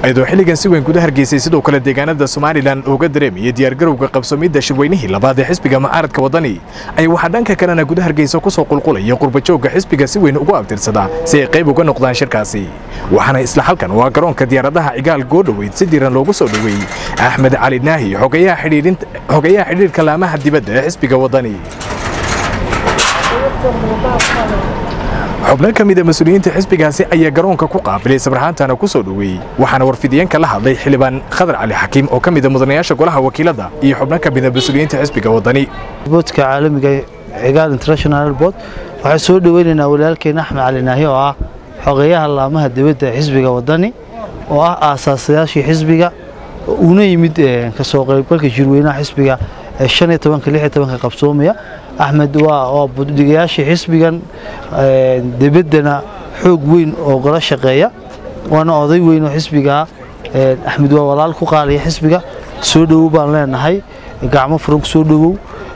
ayadoo xilligan si weyn guda hargeysay sidoo kale deegaanada somalilan uga dareemayay diyaargarowga qabsoomidda shirweynihii labaad ee xisbiga mucaaradka waddani ay waxaa dhanka kalena guda hargeysa ku soo qulqulaya qurbajoogga xisbiga si weyn ugu abtirsada si ay qayb uga noqdaan shirkaasi waxaana isla halkan waa garoonka diyaaradaha cigaal goodhoweyd si diiran loogu soo dhoweeyey axmed cali naahi xogayaha xidhiirka laamaha dibadda ee xisbiga waddani xubno ka mida mas-uuliyiinta xisbigaasi ayaa garoonka ku qaabilay sabrahaantana ku soo dhoweeyey waxaana warfidiyeenka la hadlay xildhibaan khadar cali xakiim oo ka mida mudanayaasha golaha wakiilada iyo xubno ka mida mas-uuliyiinta xisbiga waddani boodka caalamiga cigaal international board waxaan soo dhoweynaynaa walaalkeena axmed cali naahi oo ah xogeyaha laamaha dibadda ee xisbiga waddani oo ah aasaasayaashii xisbiga uuna yimid kasoo qaybgalka jirweynaha xisbiga ee shan iyo tobanka lix iyo tobanka qabsoomaya axmed waa budhigayaashii xisbigan debaddana xoog weyn oo gala shaqeeya waana oday weyn oo xisbigaa axmed waa walaal ku qaaliya xisbiga soo dhowow baan leenahay gacmo furan ku soo dhowow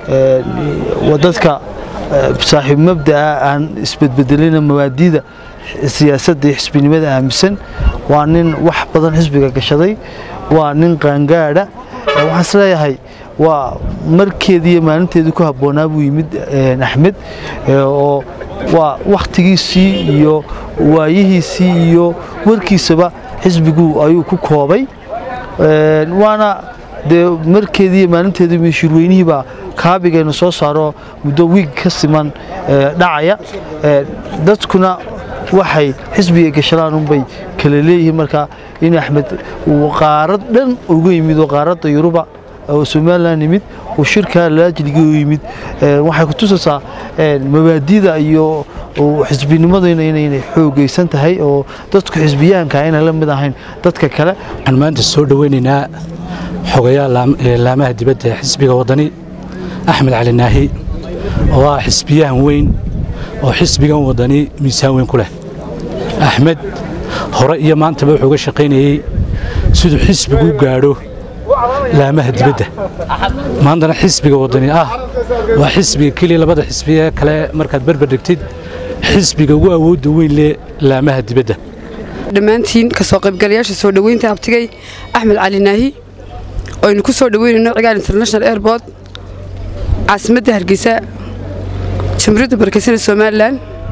dadka saaxiib mabda'a aan isbedbedelina mawaadiida siyaasadda iyo xisbinimada aaminsan waa nin wax badan xisbiga gashaday waa nin qaangaadha waxaan isleeyahay waa markeedii iyo maalinteedii ku habboonaa buu yimid axmed oo waa wakhtigiisii iyo waayihiisii iyo warkiisaba xisbigu ayuu ku koobay waana dee markeedii iyo maalinteedii shirweynihiibaa kaabigayna soo saaro muddo wiig ka siman dhacaya dadkuna waxay xisbiga gashadaan unbay kala leeyihiin marka in axmed uu qaarad dhan uga yimid oo qaaradda yuruba oo somalilan yimid uu shirkaa laajliga u yimid waxay ku tusaysaa mabaadida iyo xisbinimaduna inaynay xoogaysan tahay oo dadku xisbiyahanka ayna la mid ahayn dadka kale waxaan maanta soo dhoweynaynaa xogayaha laamaha dibadda ee xisbiga waddani axmed cali naahi oo ah xisbiyahan weyn oo xisbigan waddani miisaan weyn ku leh axmed hore iyo maantaba wuxuu ga shaqaynayey siduu xisbigu u gaadho laamaha dibadda maantana xisbiga waddani ah waa xisbiga keliya labada xisbiye kale markaad berber dhigtid xisbiga ugu awoodda weyn leh laamaha dibadda dhammaantiin kasoo qaybgalayaasha soo dhoweynta abtigay axmed cali naahi oynu ku soo dhoweynayno cigaal international airport caasimadda hargeysa jamhuuriyadda barakeysanee somalilan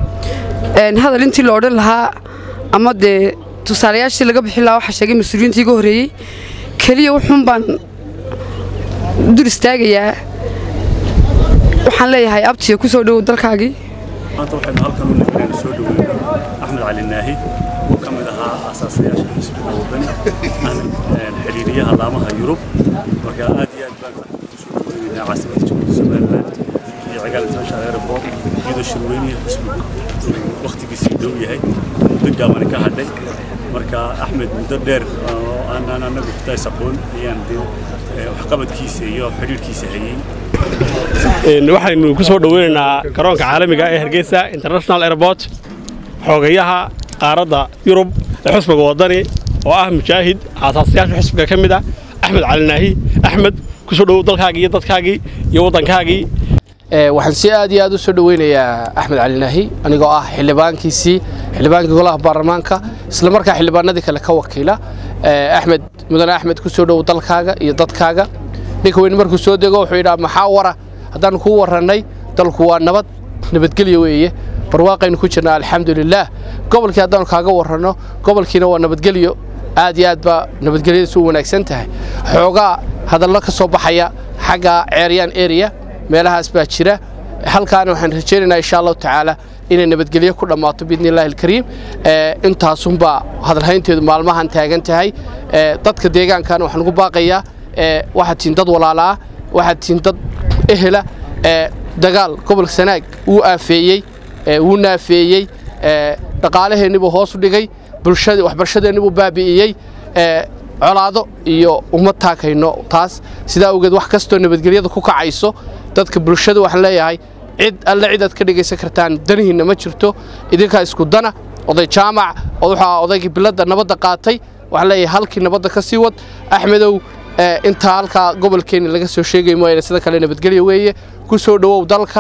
hadal intii la odhan lahaa ama dee tusaalayaashii laga bixin lahaa waxaa sheegay mas-uuliyiintii iga horreeyey keliya wuxuun baan dul istaagayaa waxaan leeyahay abtiya ku soo dhowow dalkaagii maanta waxaynu halkan u nifnaynu soo dhoweyno axmed cali naahi oo ka mid ahaa aasaasayaasha xisbiga waddani xidhiiriyaha laamaha yurub marka aad iyo aad baan soo dhoweynaynaa caasimadda jamhuuriyadda somalilan iyo cigaal international airport iyadoo shirweynihii xisbigu wakhtigiisii dhow yahay muddo gaabani ka hadhay marka axmed muddo dheer oo aanaan anagu kutays aqoon ayaan waxqabadkiisa iyo xidhiirkiisa hayey waxaynu ku soo dhoweynaynaa garoonka caalamiga ee hargeysa international airport xoogayaha qaaradda yurub ee xusbiga waddani oo ah mujaahid aasaasayaasha xusbiga ka mid ah axmed cali naahi axmed ku soo dhowow dalkaagii iyo dadkaagii iyo waddankaagii waxaan si aad iyo aad u soo dhoweynayaa axmed cali naahi anigoo ah xildhibaankiisii xildhibaankii golaha baarlamaanka isla markaa xildhibaanadii kale ka wakiila axmed mudane axmed ku soo dhowow dalkaaga iyo dadkaaga ninka weyn markuu soo dego wuxuu yidhaha maxaa wara haddaannu kuu warrannay dalku waa nabad nabadgelyo weeye barwaaqaynu ku jirnaa alxamdulilaah gobolkii haddaannu kaaga warranno gobolkiina waa nabadgelyo aad iyo aad baa nabadgelyadiisu u wanaagsan tahay xoogaa hadallo ka soo baxaya xagga ceeryaan ereya meelahaas baa jira halkaana waxaan rajaynaynaa insha allahu tacaala inay nabadgelyo ku dhammaato biidni illahi alkariim intaasunbaa hadalhaynteedu maalmahan taagan tahay dadka deegaankana waxaan ugu baaqayaa waxaad tihiin dad walaalaa waxaad tihiin dad ehela dagaal gobolka sanaag wuu aafeeyey wuu naafeeyey dhaqaalaheennibuu hoos u dhigay waxbarashadeennibuu baabi'iyey colaado iyo uma taakayno taas sidaa awgeed wax kastoo nabadgelyada ku kacayso dadka bulshada waxaan leeyahay cid alle cid aad ka dhegaysan kartaan danihiinna ma jirto idinkaa isku dana oday jaamac waxaa odaygii biladda nabadda qaatay waxaan leeyahay halkii nabadda ka sii wad axmedow intaa halkaa gobolkeenna laga soo sheegay mooyaane sida kale nabadgelyo weeye ku soo dhowow dalka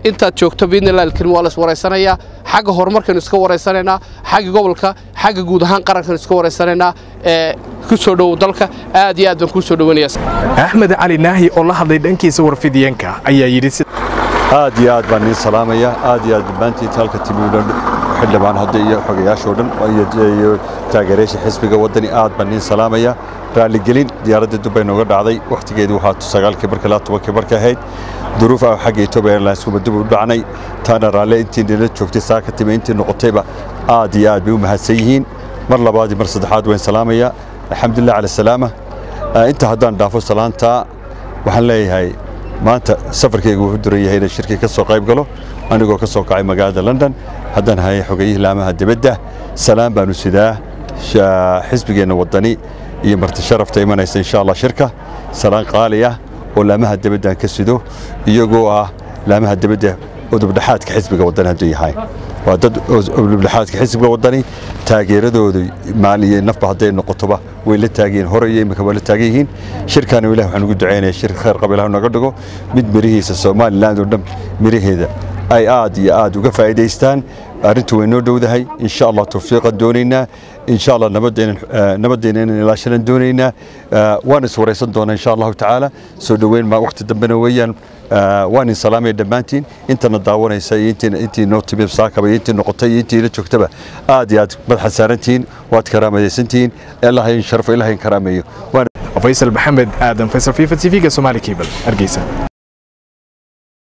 intaad joogto biidnillahi alkarim waa la is waraysanayaa xagga horumarkaynu iska waraysanaynaa xagga gobolka xagga guud ahaan qarankaynu iska waraysanaynaa ee ku soo dhowow dalka aad iyo aad baan kuu soo dhoweynayaa axmed cali naahi oo la hadlay dhankiisa warfidiyeenka ayaa yidhi si aad iyo aad baan niin salaamaya aad iyo aad dhammaantiin halka timi dhan xildhibaan hadda iyo xogayaashoo dhan iyo taageerayaasha xisbiga waddani aad baan niin salaamaya raalligelin diyaaradda dubbay nooga dhacday wakhtigeedii waxaa sagaalkii barka ilaa tobankii barka ahayd duruuf ah xagga Ethiopia Airlines kuma dib u dhacnay taana raalle intii nila joogtay saa ka timi intii noqotayba aad iyo aad bay u mahadsan yihiin mar labaad iyo mar saddexaad waan salaamaya alxamdulilah cala salaama inta haddaan dhaafo salaanta waxaan leeyahay maanta safarkaygu wuxuu duran yahay inaan shirkii ka soo qayb galo anigoo ka soo kacay magaalada london haddaan hayay xogayihii laamaha dibadda salaan baanu sidaa xisbigeenna waddani iyo marti sharafta imanaysa insha allah shirka salaan qaali ah oo laamaha dibaddan ka sido iyagoo ah laamaha dibadda udubdhaxaadka xisbiga waddani hadduu yahay waa dad udubdhaxaadka xisbiga waddani taageeradooda maal iyo nafba hadday noqotoba way la taageen hore iyo imika waa la taagan yihiin shirkaana ilaah waxaan ugu ducaynaya shir khayr qaba ilah naga dhigo mid mirihiisa somaliland oo dhan miraheeda ay aad iyo aad uga faa'iidaystaan arrintu way noo dhowdahay insha allah tawfiiqan doonaynaa insha allah nabaddeena inaan ilaashanan doonaynaa waan is waraysan doonaa insha allahu tacaala soo dhoweyn ma waqti dambena weeyaan waan in salaamaya dhammaantiin intana daawanaysa iyo intii noo timi saakaba iyo intii noqotay iyo intii la joogtaba aad iyo aad madaxa saarantihiin waad karaamadaysantihiin ilaah in sharfo ilaah in karaameeyo faysal maxamed aadan faysal fifa tv-ga somaali cable hargeysa